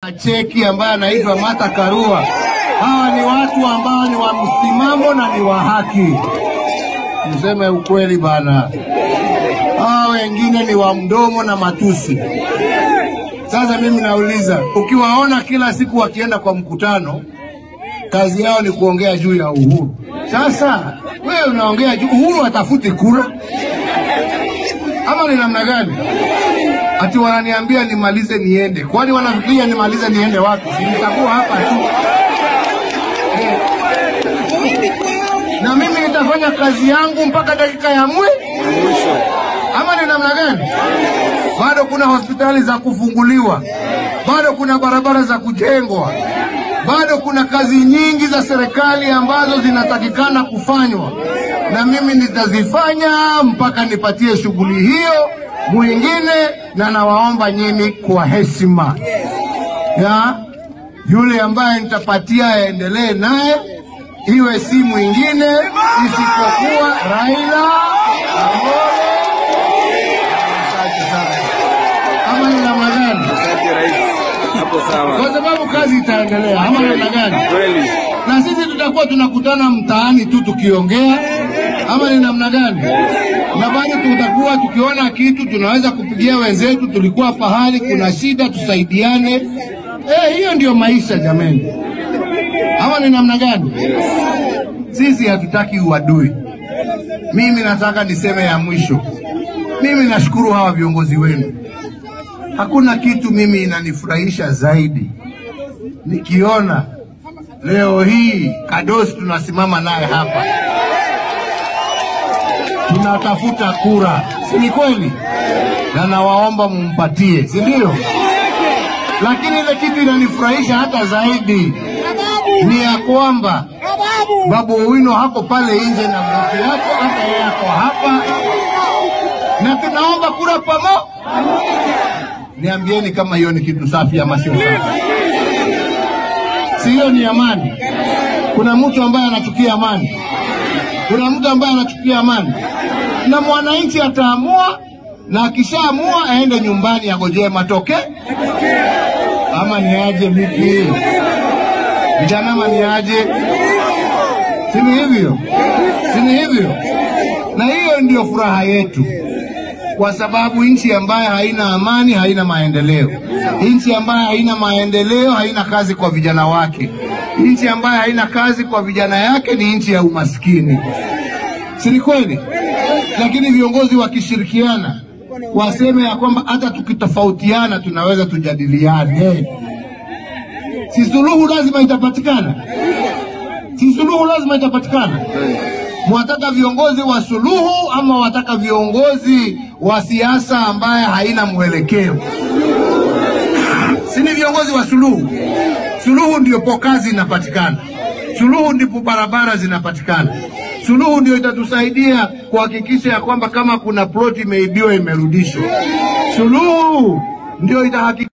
cheki ambaye anaitwa Martha Karua. Hawa ni watu ambao ni wa msimamo na ni wa haki. Niseme ukweli bana, hawa wengine ni wa mdomo na matusi. Sasa mimi nauliza, ukiwaona kila siku wakienda kwa mkutano, kazi yao ni kuongea juu ya uhuru. Sasa wewe unaongea juu uhuru, atafuti kura ama ni namna gani? Ati wananiambia nimalize niende, kwani wanafikiria nimalize niende wapi? Si nitakuwa hapa tu eh. Na mimi nitafanya kazi yangu mpaka dakika ya mwe ama ni namna gani? Bado kuna hospitali za kufunguliwa, bado kuna barabara za kujengwa, bado kuna kazi nyingi za serikali ambazo zinatakikana kufanywa, na mimi nitazifanya mpaka nipatie shughuli hiyo mwingine, na nawaomba nyinyi kwa heshima ya yule ambaye nitapatia aendelee naye, iwe si mwingine isipokuwa Raila Amolo. Asante sana. Ama ni namna gani? Asante rais, hapo sawa Kwa sababu kazi itaendelea, ama ni namna gani? kweli. na sisi tutakuwa tunakutana mtaani tu tukiongea, ama ni namna gani? Na bado tutakuwa tukiona kitu tunaweza kupigia wenzetu, tulikuwa pahali kuna shida, tusaidiane. Eh, hiyo ndio maisha jameni, ama ni namna gani? Sisi hatutaki uadui. Mimi nataka niseme ya mwisho, mimi nashukuru hawa viongozi wenu. Hakuna kitu mimi inanifurahisha zaidi nikiona leo hii Kadosi tunasimama naye hapa, tunatafuta kura, si ni kweli? Na nawaomba mumpatie, si ndio? Lakini ile kitu inanifurahisha hata zaidi ni ya kwamba Babu Owino hako pale nje na mke yako, hata yeye ako hapa, na tunaomba kura pamo. Niambieni kama hiyo ni kitu safi ama sio safi? si hiyo ni amani? Kuna mtu ambaye anachukia amani? Kuna mtu ambaye anachukia amani? Na mwananchi ataamua, na akishaamua aende nyumbani agojee matoke, ama ni aje? Vipi vijana, ama ni aje? Si ni hivyo? Si ni hivyo? Na hiyo ndio furaha yetu kwa sababu nchi ambayo haina amani haina maendeleo. Nchi ambayo haina maendeleo haina kazi kwa vijana wake. Nchi ambayo haina kazi kwa vijana yake ni nchi ya umaskini, si ni kweli? Lakini viongozi wakishirikiana waseme ya kwamba hata tukitofautiana tunaweza tujadiliane, si suluhu lazima itapatikana, si suluhu lazima itapatikana. Mwataka viongozi wa suluhu ama wataka viongozi wa siasa ambaye haina mwelekeo? Si ni viongozi wa suluhu? Suluhu ndio po kazi inapatikana, suluhu ndipo barabara zinapatikana, suluhu ndio itatusaidia kuhakikisha ya kwamba kama kuna ploti imeibiwa imerudishwa, suluhu ndio itahakikisha